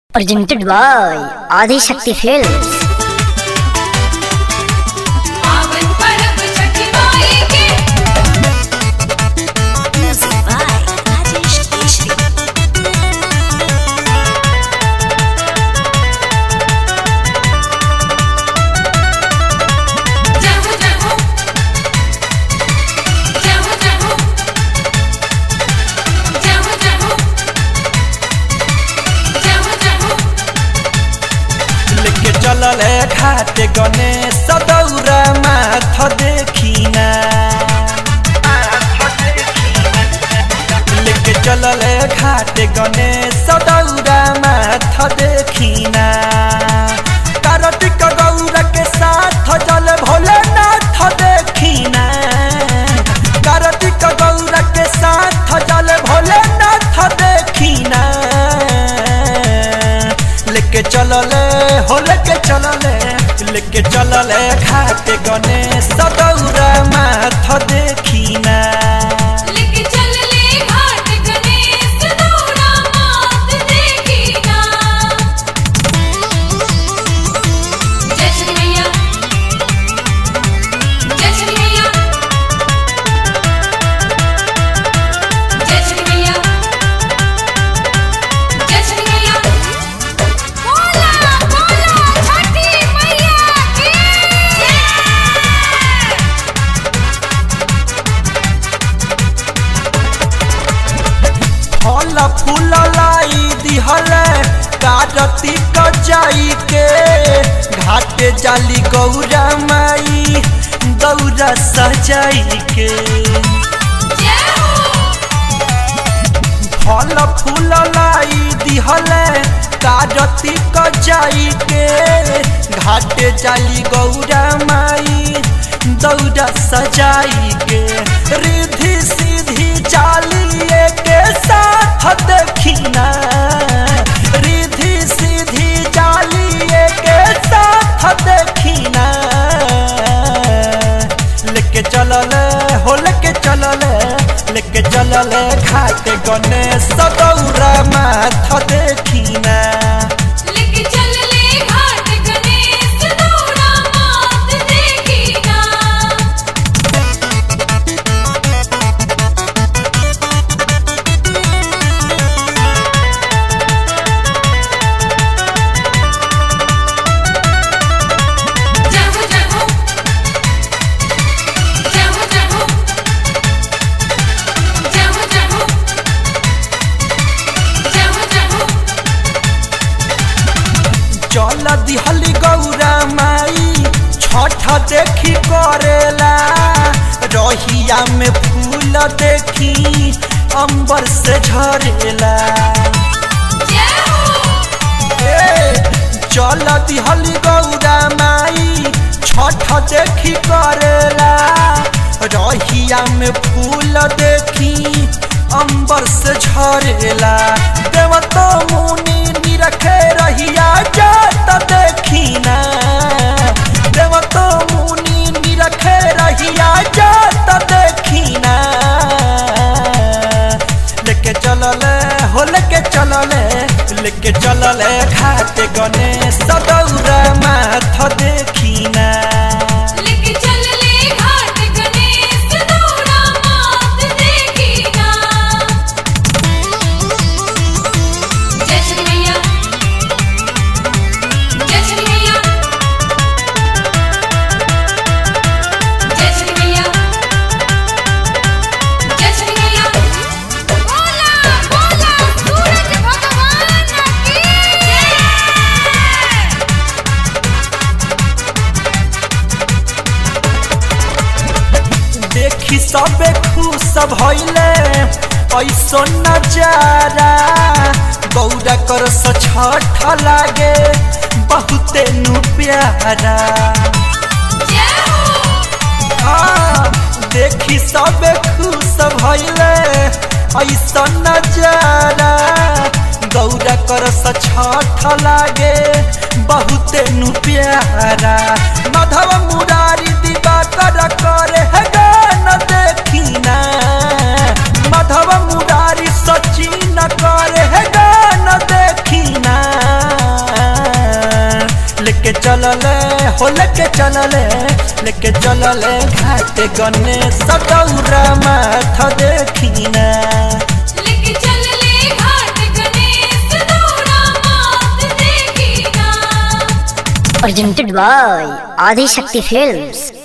presented by Adi Shakti Films. पावन पर्व छठ माई के Music by Rajesh Keshri. जहो जहो जहो जहो जहो जहो जहो जहो लेके चलल घाट गणेश दौरा माथ देखिना लेके चलल घाट गणेश दौरा माथ देखिना कार्तिक गौरा के साथ जल भोलेनाथ देखिना कार्तिक गौरा के साथ जल भोलेनाथ देखिना लेके चलले हो लेके चलले लेके चलले घाट गणेश दौरा माथ देखिना लेके चल ले घाट गणेश दौड़ा मात देखिना जय श्री मैया जय श्री मैया जय श्री मैया जय श्री मैया बोला बोला छठी मैया की जय फल फूल लाई दिहल कारती जाई के घाट जाली गौरा माई दौरा सजाई के जय हो फल फूल लाई दिहल कारती जाई के घाट जाली गौरा माई दौरा सजाई के रिधि सीधी चालिए के साथ देखिना रिधि सीधी चालिए के साथ देखिना लेके चलल हो लेके चलल लेके चलल घाट गणेश दौरा माथ देखिना लेके चल ले घाट गणेश दौड़ा मात देखिना जहो जहो जहो जहो जहो जहो जहो जहो चल दिहली गौरा माई छठ देखी करेला रहिया में फूल देखी अंबर से झरेला जय हो ए, चल दिहली गौरा माई छठ देखी करेला रहिया में फूल देखी अंबर से झरेला देव तो मुनि निरखे रहिया जात देखिना देव तो मुनि निरखे रहिया जात देखिना लेके चलले हो लेके चलले लेके चलले घाट गणेश दौरा माथ देखिना लेके चल ले घाट गणेश दौड़ा मात देखिना जय श्री मैया जय श्री मैया जय श्री मैया जय श्री मैया बोला बोला सूरज भगवान की जय देखी सबे खुश भइले ऐसो नजारा गौरा कर छठ लागे बहुते नु प्यारा जय हो हाँ, देखी सबे खुश भइले ऐसा नजारा गौरा कर छठ लागे बहुते नु प्यारा माधव मुरारी दिवाकर करे है गान देखिना माधव मुरारी सचिन करे है गान देखिना लेके चलले हो लेके चलले लेके चलले घाट गणेश दौरा माथ देखिना लेके चल ले घाट गणेश दौड़ा मात देखिना presented by Adi Shakti Films.